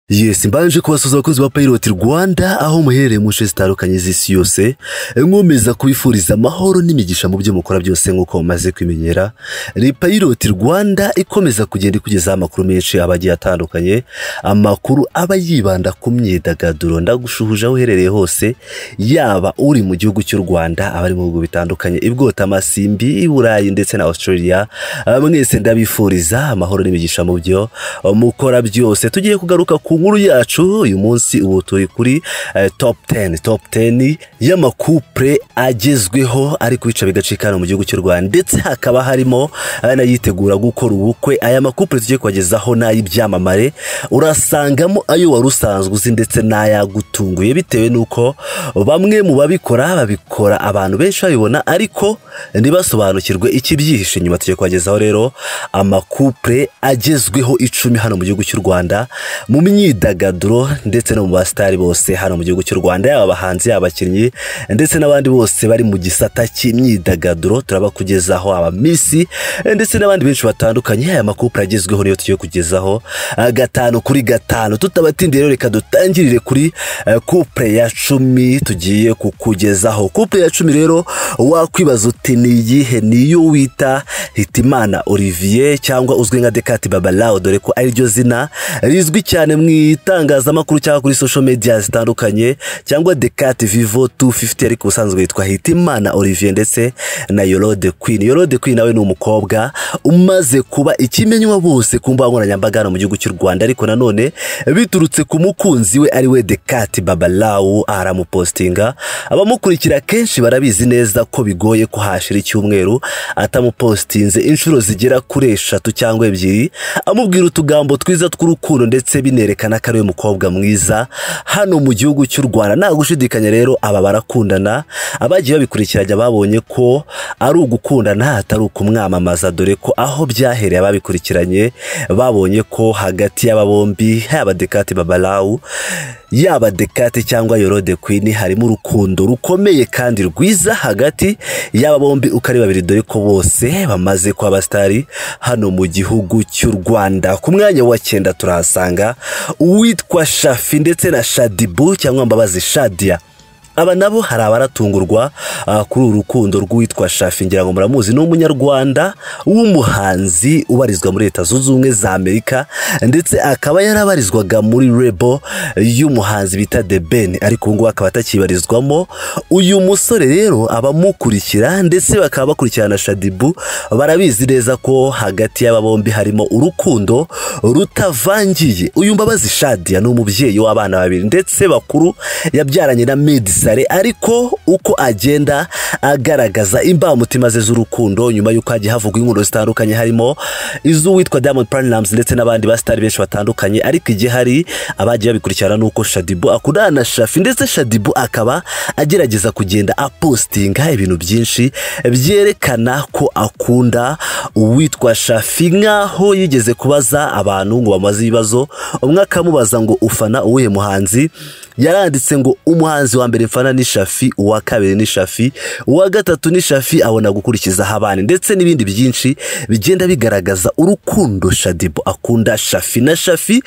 yesi mbanje kubasuza abakozi ba Pilot Rwanda aho muherereye mu nce zitandukanye z'isi yose nkomeza kubifuriza amahoro n'imigisha mu byo mukora byose nk'uko mumaze kwimenyera ni Pilot Rwanda ikomeza kugenda ikugezaho amakuru menshi aba agiye atandukanye amakuru aba yibanda ku myidagaduro ndagushuhuje aho uherereye hose yaba uri mu gihugu cy'u Rwanda abari mu bihugu bitandukanye ibwota amasimbi i Burayi ndetse na Australia mwese ndabifuriza amahoro n'imigisha mu byo mukora byose tugiye kugaruka ku nkuru yacu uyu munsi ubu turi kuri top teni top teni y'amakupure agezweho ari kubica bigacikana mu gihugu cy'u rwanda ndetse hakaba harimo n'ayitegura gukora ubukwe aya makupure tugiye kubagezaho n'ay'ibyamamare urasangamo ayo wari usanzwe uzi ndetse n'ayagutunguye bitewe n'uko bamwe mu babikora babikora abantu benshi babibona ariko ntibasobanukirwe ikibyihishe inyuma tugiye kubagezaho rero amakupure agezweho icumi hano mu gihugu cy'u rwanda mu myidagaduro ndetse no mu basitari bose hano mu gihugu cy'u rwanda yaba abahanzi yaba abakinnyi ndetse n'abandi bose bari mu gisata cy'imyidagaduro turabakugezaho abamisi ndetse n'abandi benshi batandukanye aya makupure agezweho niyo tugiye kugezaho gatanu kuri gatanu tutabatindiye rero reka dutangirire kuri kupure ya cumi tugiye kukugezaho kupure ya cumi rero wakwibaza uti ni iyihe niyo wita hitimana olivier cyangwa uzwi nka dekati babalawo dore ko ariryo zina rizwi cyane mu itangazamakuru cyangwa kuri social media zitandukanye cyangwa dekati vivo 250 ariko ubusanzwe yitwa hitimana olivier ndetse na yorode queen yorode queen nawe ni umukobwa umaze kuba ikimenywa bose ku mbuga nkoranyambaga hano mu gihugu cy'u rwanda ariko nanone biturutse ku mukunzi we ariwe dekati babalawu aramupostinga abamukurikira kenshi barabizi neza ko bigoye ko hashira icyumweru atamupostinze inshuro zigera kuri eshatu cyangwa ebyiri amubwira utugambo twiza tw'urukundo ndetse binerekana ko ariwe mukobwa mwiza hano mu gihugu cy'u rwanda nta gushidikanya rero aba barakundana abagiye babikurikiranya babonye ko ari ugukundana atari ukumwamamaza dore ko aho byahereye ababikurikiranye babonye ko hagati y'aba bombi yaba dekati babalawu yaba dekate cyangwa yorode kwini harimo urukundo rukomeye kandi rwiza hagati y'aba bombi uko ari babiri dore ko bose bamaze kuba abasitari hano mu gihugu cy'u rwanda ku mwanya wa cyenda turahasanga uwitwa shafi ndetse na shadibu cyangwa mbabazi shadiya aba nabo hari abaratungurwa kuri uru rukundo rw'uwitwa shafi ngira ngo muramuzi ni umunyarwanda w'umuhanzi ubarizwa muri leta zunze ubumwe za amerika ndetse akaba yarabarizwaga muri rebo y'umuhanzi bita de ben ariko ubu ngubu akaba atakibarizwamo uyu musore rero abamukurikira ndetse bakaba bakurikirana shadibu barabizi neza ko hagati y'aba bombi harimo urukundo rutavangiye uyu mbabazi shadiya ni umubyeyi w'abana babiri ndetse bakuru yabyaranye na medisa ariko uko agenda agaragaza imbamutima ze z'urukundo nyuma y'uko hagiye havugwa inkuru zitandukanye harimo iz'uwitwa Diamond Platnumz ndetse n'abandi basitari benshi batandukanye ariko igihe hari abagiye babikurikirana n'uko Shadibu akundana na Shafi ndetse Shadibu akaba agerageza kugenda apostinga ibintu byinshi byerekana ko akunda uwitwa Shafi nk'aho yigeze kubaza abantu ngo bamaze ibibazo umwe akamubaza ngo ufana uwuhe muhanzi yaranditse ngo umuhanzi wa mbere mfana ni shafi uwa kabiri ni shafi uwa gatatu ni shafi abona gukurikizaho abana ndetse n'ibindi byinshi bigenda bigaragaza urukundo shadibu akunda shafi na shafi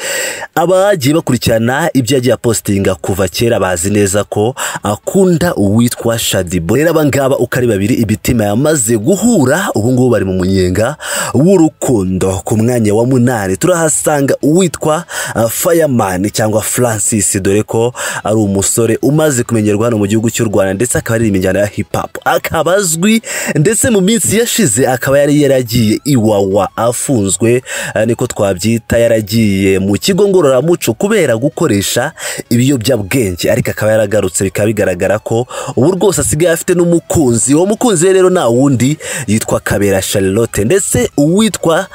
abagiye bakurikirana ibyo yagiye apositinga kuva kera bazi neza ko akunda uwitwa shadibu rero abangaba uko ari babiri ibitima yamaze guhura ubungubu bari mu munyenga w'urukundo ku mwanya wa munani turahasanga uwitwa fayamani cyangwa francis dore ko ari umusore umaze kumenyerwa hano mu gihugu cy'u rwanda ndetse akaba ari imijyana ya hip hop akaba azwi ndetse mu minsi yashize akaba yari yaragiye iwawa afunzwe niko twabyita yaragiye mu kigo ngororamuco kubera gukoresha ibiyobyabwenge ariko akaba yaragarutse bikaba bigaragara ko ubu rwose asigaye afite n'umukunzi uwo mukunzi rero nta wundi yitwa kabera charlotte ndetse uwitwa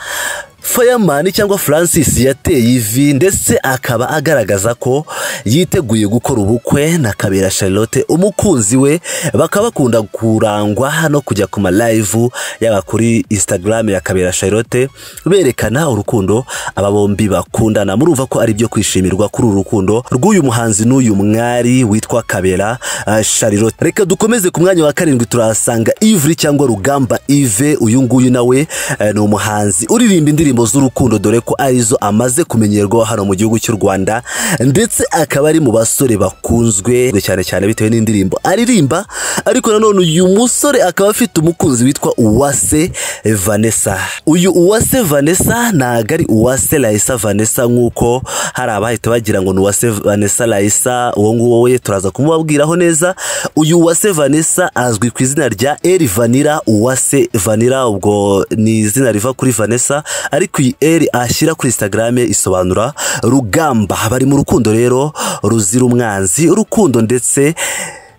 Fireman cyangwa Francis yateye ivi ndetse akaba agaragaza ko yiteguye gukora ubukwe na Kabera Charlotte umukunzi we bakaba bakunda kurangwa hano kujya ku ma live yaba kuri Instagram ya Kabera Charlotte berekana urukundo aba bombi bakundana murumva ko ari byo kwishimirwa kuri uru rukundo rw'uyu muhanzi n'uyu mwari witwa Kabera uh, Charlotte reka dukomeze ku mwanya wa karindwi turahasanga Ivry cyangwa Rugamba Ive uyu nguyu nawe uh, ni umuhanzi uririmba indirimbo indirimbo z'urukundo dore ko arizo amaze kumenyerwaho hano mu gihugu cy'u Rwanda ndetse akaba ari mu basore bakunzwe cyane cyane bitewe n'indirimbo aririmba ariko nanone uyu musore akaba afite umukunzi witwa Uwase Vanessa uyu Uwase Vanessa ntago ari Uwase Raissa Vanessa nk'uko hari abahita bagira ngo ni Uwase Vanessa Raissa uwo nguwo we turaza kumubabwiraho neza uyu Uwase Vanessa azwi ku izina rya Eri Vanilla Uwase Vanilla ubwo ni izina riva kuri Vanessa ariko iyi Eri ashyira kuri Instagram isobanura rugamba bari mu rukundo rero ruzira umwanzi urukundo ndetse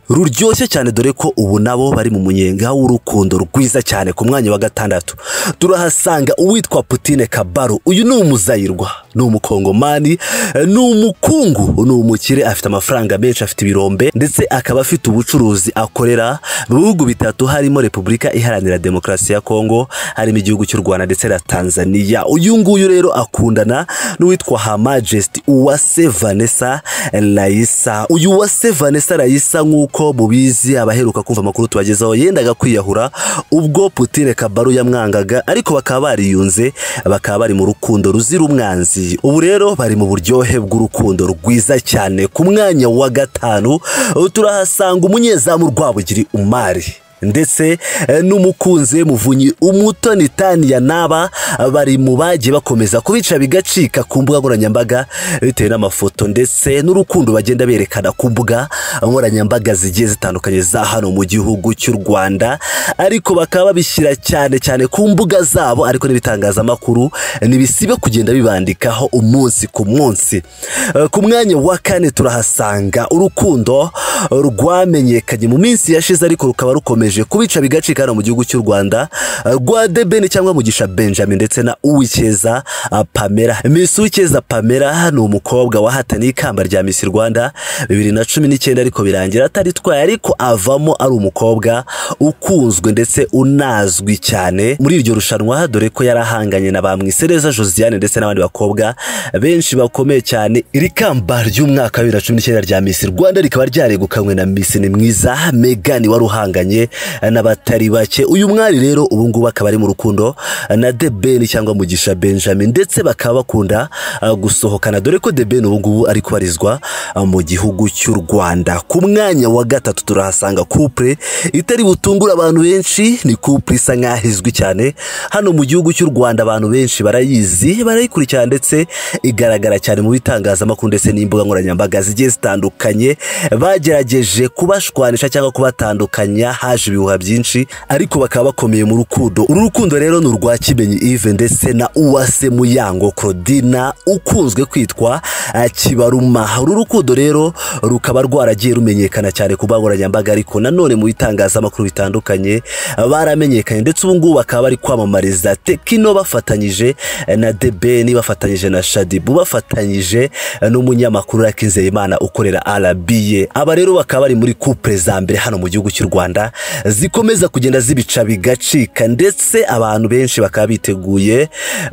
ruryoshye cyane dore ko ubu nabo bari mu munyenga w'urukundo rwiza cyane ku mwanya wa gatandatu turahasanga uwitwa Putine Kabaro uyu ni umuzayirwa ni umukongomani ni umukungu ni umukire afite amafaranga menshi afite ibirombe ndetse akaba afite ubucuruzi akorera mu bihugu bitatu harimo Repubulika Iharanira Demokarasi ya Kongo harimo igihugu cy'u Rwanda ndetse na Tanzania uyu nguyu rero akundana n'uwitwa Her Majesty Uwase Vanessa Raissa uyu Uwase Vanessa Raissa nk'uko nk'uko mubizi abaheruka kumva amakuru tubagezaho yendaga kwiyahura ubwo Putine Kabaro yamwangaga ariko bakaba bariyunze bakaba bari mu rukundo ruzira umwanzi ubu rero bari mu buryohe bw'urukundo rwiza cyane ku mwanya wa gatanu turahasanga umunyezamu Rwabugiri Umari ndetse n'umukunzi muvunyi umutoni taniya naba bari mu bagiye bakomeza kubica bigacika ku mbuga nkoranyambaga bitewe n'amafoto ndetse n'urukundo bagenda berekana ku mbuga nkoranyambaga zigiye zitandukanye za hano mu gihugu cy'u rwanda ariko bakaba babishyira cyane cyane ku mbuga zabo ariko n'ibitangazamakuru ntibisibe kugenda bibandikaho umunsi ku munsi ku mwanya wa kane turahasanga urukundo rwamenyekanye mu minsi yashize ariko rukaba rukomeye kubica bigacika hano mu gihugu cy'u rwanda rwa debeni cyangwa mugisha benjamin ndetse na uwikeza pamela misi uwikeza pamela ni umukobwa wahataniye ikamba rya misi rwanda bibiri na cumi n'icyenda ariko birangira ataritwaye ariko avamo ari umukobwa ukunzwe ndetse unazwi cyane muri iryo rushanwa dore ko yari ahanganye na bamwisereza josiane ndetse n'abandi bakobwa benshi bakomeye cyane iri kamba ry'umwaka wa bibiri na cumi n'icyenda rya misi rwanda rikaba ryaregukanywe na misi ni mwiza megani wari uhanganye n'abatari bake uyu mwari rero ubu ngubu akaba ari mu rukundo na The Ben cyangwa mugisha benjamin ndetse bakaba bakunda gusohokana dore ko The Ben ubu ngubu ari kubarizwa mu gihugu cy'u rwanda ku mwanya wa gatatu turahasanga couple itari butungura abantu benshi ni couple isa nk'aho izwi cyane hano mu gihugu cy'u rwanda abantu benshi barayizi barayikurikirana ndetse igaragara cyane mu bitangazamakuru ndetse n'imbuga nkoranyambaga zigiye zitandukanye bagerageje kubashwanisha cyangwa kubatandukanya haje ibihuha byinshi ariko bakaba bakomeye mu rukundo uru rukundo rero ni urwa kimenyi ive ndetse na uwase muyango Claudina ukunzwe kwitwa kibaruma uru rukundo rero rukaba rwaragiye rumenyekana cyane ku mbuga nkoranyambaga ariko nanone mu bitangazamakuru bitandukanye baramenyekanye ndetse ubu ngubu bakaba bari kwamamariza tekino bafatanyije na debeni bafatanyije na shadibu bafatanyije n'umunyamakuru Imana ukorera arabiye aba rero bakaba bari muri kupure za mbere hano mu gihugu cy'u rwanda zikomeza kugenda zibica bigacika ndetse abantu benshi bakaba biteguye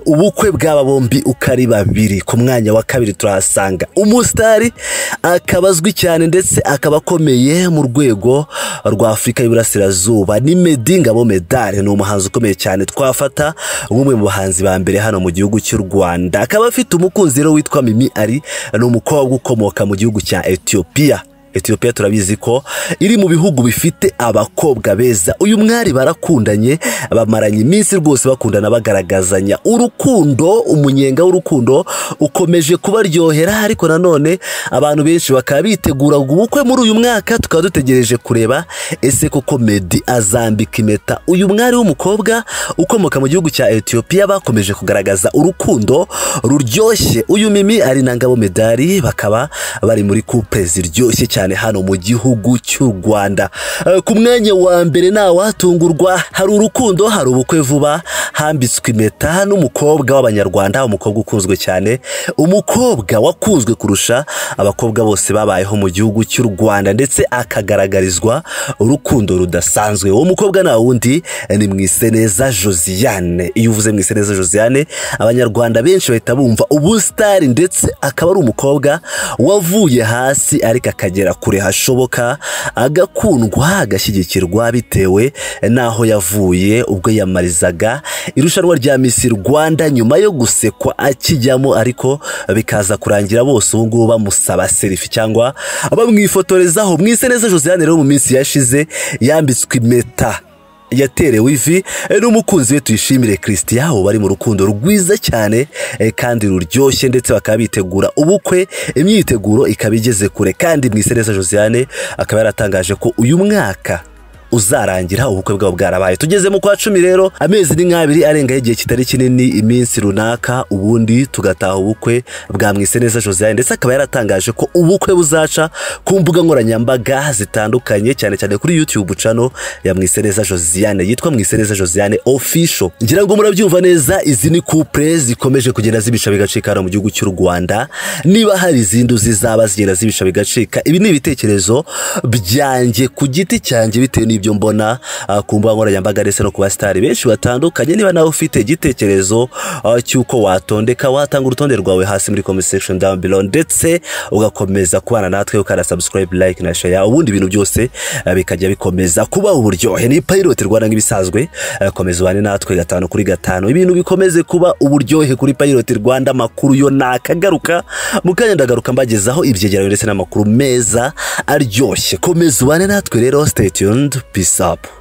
ubukwe bw'aba bombi uko ari babiri ku mwanya wa kabiri turahasanga umusitari akaba azwi cyane ndetse akaba akomeye mu rwego rwa afurika y'uburasirazuba ni medi ngabo medale ni umuhanzi ukomeye cyane twafata nk'umwe mu bahanzi ba mbere hano mu gihugu cy'u rwanda akaba afite umukunzi rero witwa mimi ari ni umukobwa ukomoka mu gihugu cya etiyopiya Ethiopia turabizi ko iri mu bihugu bifite abakobwa beza uyu mwari barakundanye bamaranye iminsi rwose bakundana bagaragazanya urukundo umunyenga w'urukundo ukomeje kubaryohera ariko nanone abantu benshi bakaba bitegura ubukwe muri uyu mwaka tukaba dutegereje kureba ese koko Medi azambika impeta uyu mwari w'umukobwa ukomoka mu gihugu cya Ethiopia bakomeje kugaragaza urukundo ruryoshye uyu mimi ari na ngabo medali bakaba bari muri couple ziryoshye cyane hano mu gihugu cy'u Rwanda ku mwanya wa mbere ntawatungurwa hari urukundo hari ubukwe vuba hambitswe impeta n'umukobwa w'abanyarwanda umukobwa ukunzwe cyane umukobwa wakunzwe kurusha abakobwa bose babayeho mu gihugu cy'u Rwanda ndetse akagaragarizwa urukundo rudasanzwe uwo mukobwa nta wundi ni mwiseneza josiane iyo uvuze mwiseneza josiane abanyarwanda benshi bahita bumva ubusitari ndetse akaba ari umukobwa wavuye hasi ariko akagera kure hashoboka agakundwa agashyigikirwa bitewe n'aho yavuye ubwo yamarizaga irushanwa rya misi rwanda nyuma yo gusekwa akijyamo ariko bikaza kurangira bose ubu ngubu bamusaba serifi cyangwa bamwifotorezaho mwise neza josiane rero mu minsi yashize yambitswe impeta yaterewe ivi n'umukunzi we tuyishimire christian aho bari mu rukundo rwiza cyane eh, kandi ruryoshye ndetse bakaba bitegura ubukwe imyiteguro ikaba igeze kure kandi mwiseneza josiane akaba yaratangaje ko uyu mwaka uzarangira ubukwe bwabo bwarabaye tugezemo kwa cumi rero amezi ni nk'abiri arengaho igihe kitari kinini iminsi runaka ubundi tugataha ubukwe bwa mwiseneza josiane ndetse akaba yaratangaje ko ubukwe buzaca ku mbuga nkoranyambaga zitandukanye cyane cyane kuri youtube channel ya mwiseneza josiane yitwa mwiseneza josiane official ngira ngo murabyumva neza izi ni couple zikomeje kugenda zibisha bigacikana mu gihugu cy'u rwanda niba hari izindi zizaba zigenda zibisha bigacika ibi ni ibitekerezo byanjye ku giti cyanjye bitewe n'ibyo mbona ah, ku mbuga nkoranyambaga ndetse no ku basitari benshi batandukanye niba nawe ufite igitekerezo ah, cy'uko watondeka watanga urutonde rwawe hasi muri comment section down below ndetse ugakomeza kubana natwe ukana subscribe like na share ubundi ibintu byose ah, bikajya bikomeza kuba uburyohe ni pilot rwanda nk'ibisanzwe ah, komeza ubane natwe gatanu kuri gatanu ibintu bikomeze kuba uburyohe kuri pilot rwanda amakuru yo nakagaruka mu kanya ndagaruka mbagezaho ibyegeranyo ndetse n'amakuru meza aryoshye komeza ubane natwe rero stay tuned peace up